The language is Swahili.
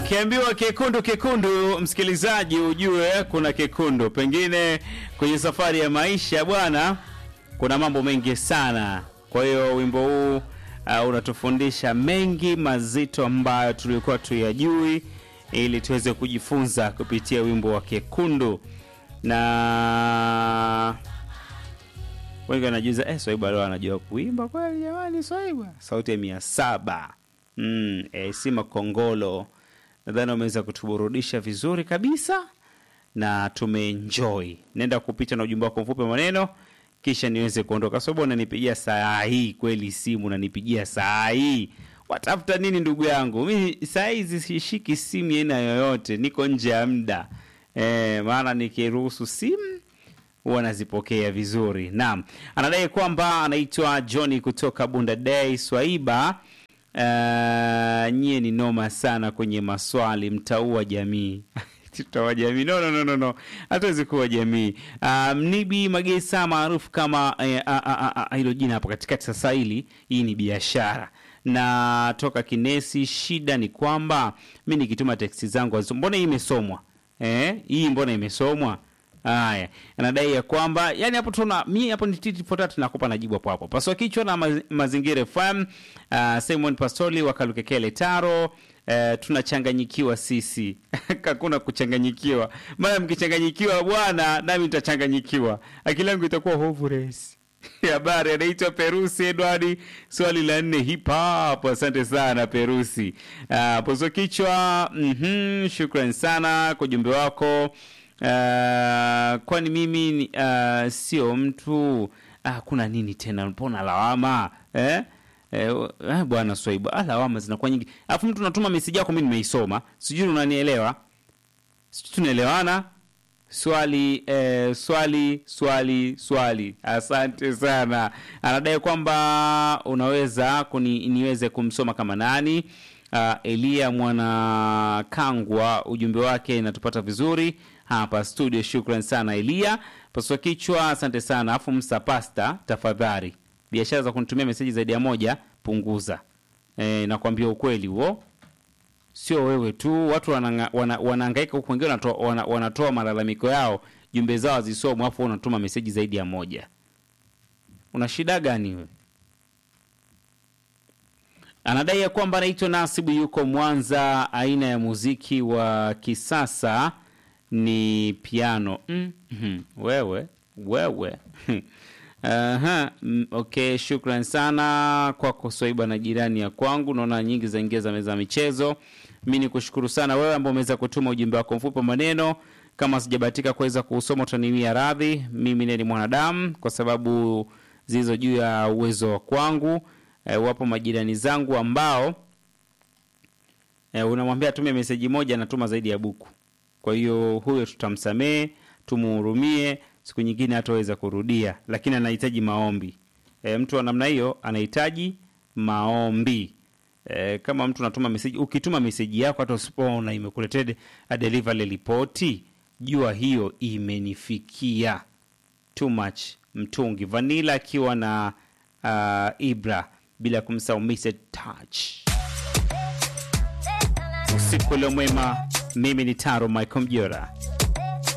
Ukiambiwa kekundu kekundu, msikilizaji, ujue kuna kekundu. Pengine kwenye safari ya maisha bwana, kuna mambo mengi sana. Kwa hiyo wimbo huu uh, unatufundisha mengi mazito ambayo tulikuwa tuyajui, ili tuweze kujifunza kupitia wimbo wa kekundu na wengi wanajiuliza eh, Swaiba leo anajua kuimba kweli? Jamani, Swaiba sauti ya mia saba mm, eh, si makongolo. Nadhani wameweza kutuburudisha vizuri kabisa na tumeenjoy. Nenda kupita na ujumbe wako mfupi wa maneno kisha niweze kuondoka. Swaiba unanipigia saa hii kweli, simu unanipigia saa hii watafuta nini ndugu yangu? Mi saa hizi sishiki simu ya aina yoyote, niko nje ya muda eh, maana nikiruhusu simu huwa nazipokea vizuri. Naam, anadai kwamba anaitwa Johnny kutoka Bunda Day Swaiba. Uh, nyie ni noma sana kwenye maswali, mtaua jamii tutaua jamii no, no, no, no, no. hatuwezi kuwa jamii. Uh, Mnibi Magesa maarufu kama eh, a- a- a- a- hilo jina hapo katikati. Sasa hili hii ni biashara na toka Kinesi. Shida ni kwamba mi nikituma teksti zangu hazi- mbona hii imesomwa eh? Hii mbona imesomwa? Haya, anadai ya kwamba yani hapo tuna mi hapo ni titi potatu nakupa najibu hapo hapo. Paswa kichwa na maz, mazingira FM. Uh, Simon Pastoli wa Kalukekele Taro. Uh, tunachanganyikiwa sisi hakuna kuchanganyikiwa, maana mkichanganyikiwa bwana, nami nitachanganyikiwa, akili yangu itakuwa hopeless. Habari, anaitwa Perusi Edward. Swali la nne, hip hop. Asante sana Perusi. Uh, pozo kichwa. Mhm, shukran sana kwa ujumbe wako. Uh, kwani mimi ni- uh, sio mtu uh, kuna nini tena? Mbona lawama eh? Eh, eh, bwana Swaiba, ah, lawama zinakuwa nyingi, alafu mtu unatuma meseji yako, mimi nimeisoma, sijui unanielewa, sijui tunaelewana. Swali eh, swali swali swali. Asante sana. Anadai kwamba unaweza kuni, niweze kumsoma kama nani? Uh, Elia mwana Kangwa, ujumbe wake inatupata vizuri hapa studio. Shukran sana Elia. Pasua kichwa, asante sana. Afu msa pasta, tafadhali, biashara za kunitumia meseji zaidi ya moja punguza. E, nakwambia ukweli huo sio wewe tu, watu wananga- wana- wanahangaika huku, wengine wanatoa, wana, wanatoa malalamiko yao, jumbe zao hazisomwi, afu unatuma meseji zaidi ya moja. Una shida gani wewe? Anadai ya kwamba anaitwa Nasibu, yuko Mwanza. Aina ya muziki wa kisasa ni piano. mm -hmm. Wewe wewe Aha, mm, okay, shukran sana kwako Swaiba na jirani ya kwangu. Naona nyingi zaingia za meza ya michezo. Mi ni kushukuru sana wewe ambao umeweza kutuma ujumbe wako mfupi wa maneno. Kama sijabahatika kuweza kuusoma, utaniwia radhi. Mimi ni mwanadamu, kwa sababu zilizo juu ya uwezo wa kwangu. E, wapo majirani zangu ambao e, unamwambia atume meseji moja, anatuma zaidi ya buku. Kwa hiyo huyo tutamsamehe, tumuhurumie, siku nyingine hataweza kurudia, lakini anahitaji maombi. E, mtu wa namna hiyo anahitaji maombi. E, kama mtu unatuma meseji, ukituma meseji yako hata usipoona imekuletea de- a delivery ripoti, jua hiyo imenifikia. Too much mtungi vanila akiwa na uh, Ibra bila kumsahau Mr. Touch. Usiku leo mwema, mimi ni Taro Michael Mjora.